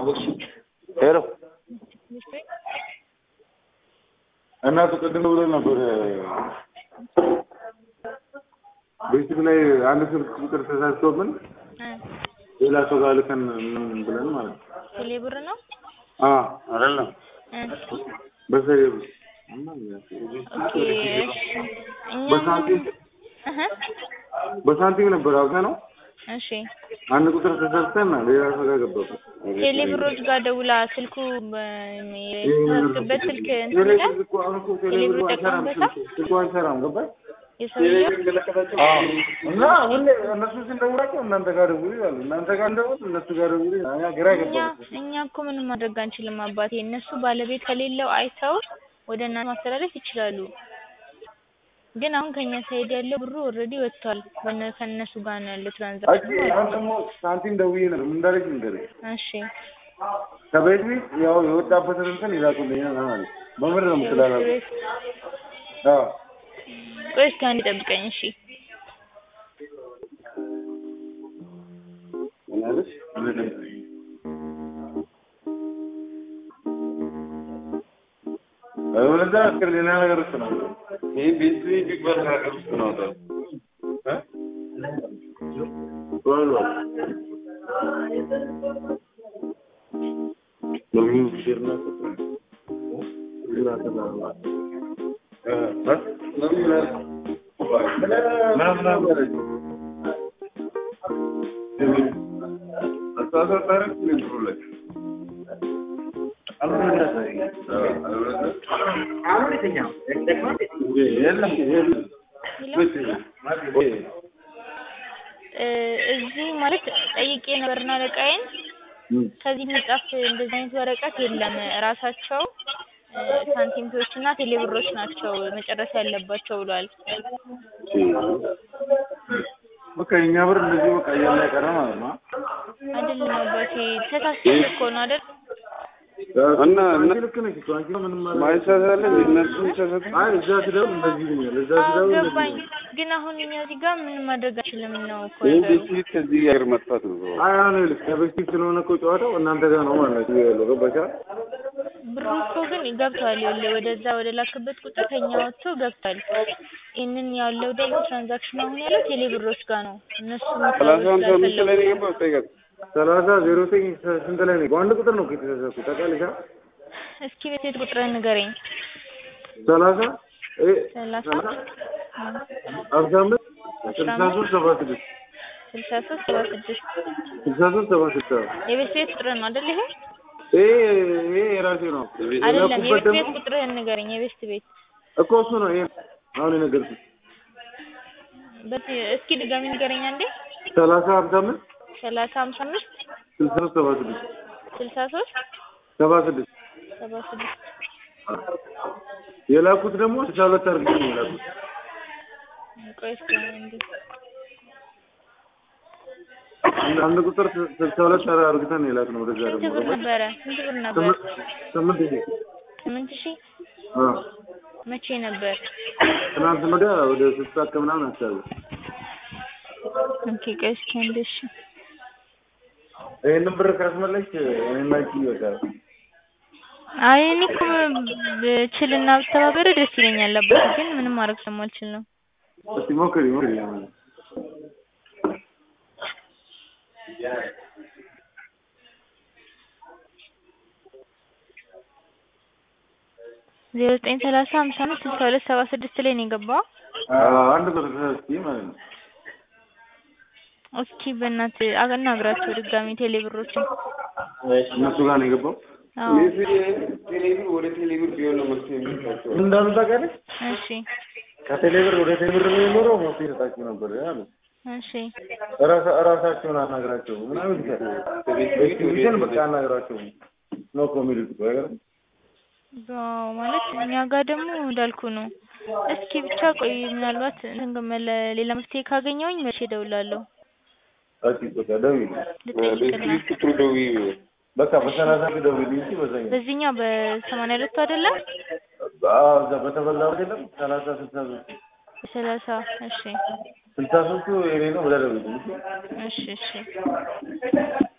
ሄሎ እናቱ ቅድም ብሎ ነበር ቤት ላይ አንድ ስልክ ቁጥር ተሳስቶብን ሌላ ሰው ጋር ልከን ምን ብለን ማለት ነው። ቴሌ ብር ነው አ አይደለም እ በሰሪ ኦኬ እሺ እኛ በሳንቲም እህ በሳንቲም ነበር አውቀ ነው እሺ አንድ ቁጥር ተሳስተን ሌላ ሰው ጋር ገባበት። ቴሌ ብሮች ጋር ደውላ ስልኩ የተሳሳተበት ስልክ እንትን ይላል ቴሌ ብር ይጠቀሙበታል ስልኩ አይሰራም ገባሽ? የሰውየው እና ሁሌ እነሱ ስንደውላቸው እናንተ ጋር ደውሉ ይላሉ። እናንተ ጋር እንደውል እነሱ ጋር ደውሉ ይላሉ። እኛ ግራ እኛ ገባን። እኛ እኮ ምንም ማድረግ አንችልም አባቴ። እነሱ ባለቤት ከሌለው አይተው ወደ እናንተ ማስተላለፍ ይችላሉ። ግን አሁን ከኛ ሳይድ ያለው ብሩ ኦልሬዲ ወጥቷል። በነ ከእነሱ ጋር ነው ያለው አይ ትራንዛክሽን ማለት አሁን ነው። ደግሞ ሳንቲም ደውዬ ነበር። ምን እንዳለች ንገረኝ። እሺ ከቤት ቤት ያው የወጣበትን እንትን ይላኩልኝ ነው ማለት በምር ነው የምትላላኩ። አዎ ቆይ እስኪ አንዴ ጠብቀኝ። እሺ ምን አለች? ወለዛ እስከ ሌላ ነገር ውስጥ ነው። ይሄ ቤት ቤት ቢባል ነገር ውስጥ ነው ታዲያ እ ቶሎ ለምን ሲርና እ እዚህ ማለት ጠይቄ ነበርና አለቃዬን ከዚህ የሚጻፍ እንደዚህ አይነት ወረቀት የለም። ራሳቸው እ ሳንቲምቶች እና ቴሌብሮች ናቸው መጨረስ ያለባቸው ብሏል። በቃ የኛ ብር እንደዚህ በቃ እያለ ቀረ ማለት ነው። አይደለም አባቴ ተሳስተን እኮ ነው አይደል? እና እና ልክ ነሽ እኮ አንቺ ምንም ማለት ማይሳሳለ እነሱ ይሳሳሉ። አይ እዛ ስደውል እንደዚህ ይሉኛል። እዛ አዎ ስደውል እንደዚህ ገባኝ። ይሉኛል። ግን አሁን እኛ እዚህ ጋር ምንም ማድረግ አንችልም ነው እኮ ይህ ነገሩ። ቤት ከዚህ ሀገር መጥፋት ነው። አይ አሁን ይኸውልሽ ከበፊት ስለሆነ እኮ ጨዋታው እናንተ ጋር ነው ማለት ነው ያለው። ገባሽ? ብሩ እኮ ግን ገብቷል። ይኸውልህ ወደዛ ወደ ላክበት ቁጥር ከኛ ወጥቶ ገብቷል። ይህንን ያለው ደግሞ ትራንዛክሽን አሁን ያለው ቴሌ ብሮች ጋር ነው። እነሱ ሰላሳ ሀምሳ አምስት ላይ ነው የገባው። ጠይቃት። ሰላሳ ዜሮ ዘጠኝ ስንት ላይ ነው? በአንድ ቁጥር ነው እኮ የተሳሳትኩት ታውቃለሽ? አ? እስኪ ቤት ቁጥርህን ንገረኝ። ሰላሳ እ ሰላሳ ሀምሳ አምስት ስልሳ ሶስት ሰባ ስድስት ስልሳ ሶስት ሰባ ስድስት ስልሳ ሶስት ሰባ ስድስት አዎ። የቤት ቤት ቁጥርህ ነው አይደል? ይሄ ይሄ ይሄ የራሴ ነው። አይደለም። የላኩበት የቤት ቤት ደግሞ ቁጥርህን ንገረኝ። የቤት ቤት እኮ እሱ ነው ይሄ አሁን የነገርኩሽ በዚህ እስኪ ድጋሚ ንገረኝ አንዴ። ሰላሳ ሀምሳ አምስት ሰላሳ ሀምሳ አምስት ስልሳ ሶስት ሰባ ስድስት ስልሳ ሶስት ሰባ ስድስት ሰባ ስድስት የላኩት ደግሞ ስልሳ ሁለት አድርጌ ነው የላኩት። ቆይ እስኪ አንዴ አንድ አንድ ቁጥር ስልሳ ሁለት አድርገን ነው የላክነው ወደዛ ስንት ደግሞ ብር ነበረ? ስንት ብር ነበር? ስምንት ስምንት ሺህ ስምንት ሺህ አ መቼ ነበር? ትናንት ወዲያ ወደ ስልሳ ከምናምን አካባቢ ኦኬ ቆይ እስኪ አንዴ እሺ ይሄንን ብር ካስመለሽ እኔና አንቺ ይበቃል። አይ እኔ እኮ ብችልና ብተባበር ደስ ይለኛል አባቴ፣ ግን ምንም ማድረግ ስለማልችል ነው። እስቲ ሞክሪ ሞክሪ ለማለት ዜሮ ዘጠኝ ሰላሳ ሀምሳ አምስት ስልሳ ሁለት ሰባ ስድስት ላይ ነው የገባው። አንድ ቁጥር እስቲ ማለት ነው። እስኪ በእናትህ አናግራቸው ድጋሚ ቴሌ ብሮችን። እነሱ ጋር ነው የገባው። አዎ ቴሌብር ወደ ቴሌብር ቢሆን ነው መፍትሄ የሚሰጣቸው። ምን እንዳሉ ታውቂያለሽ? እሺ ከቴሌብር ወደ ቴሌብር የሚኖረው መፍትሄ ይሰጣችሁ ነበር አሉ። እሺ እራሳ- እራሳቸውን አናግራቸው ምናምን ይላል። ቤትን በቃ አናግራቸው ነው እኮ የሚሉት እኮ አይገርም? አዎ ማለት እኛ ጋር ደግሞ እንዳልኩ ነው። እስኪ ብቻ ቆይ ምናልባት እንትን ገመለ ሌላ መፍትሄ ካገኘሁኝ መቼ እደውላለሁ እስኪ በቃ ደውዪልኝ። ልጠይቅና ቤት ቁጥሩ ደውዪ። በቃ በሰላሳ ሺህ ደውዪልኝ እንጂ በዛኛው በዚህኛው በሰማንያ ሁለቱ አይደለም አዎ እዛ በተበላው አይደለም ሰላሳ ስልሳ ሶስት ሰላሳ እሺ ስልሳ ሶስቱ የኔ ነው ብለህ ደውዪልኝ እሺ? እሺ እሺ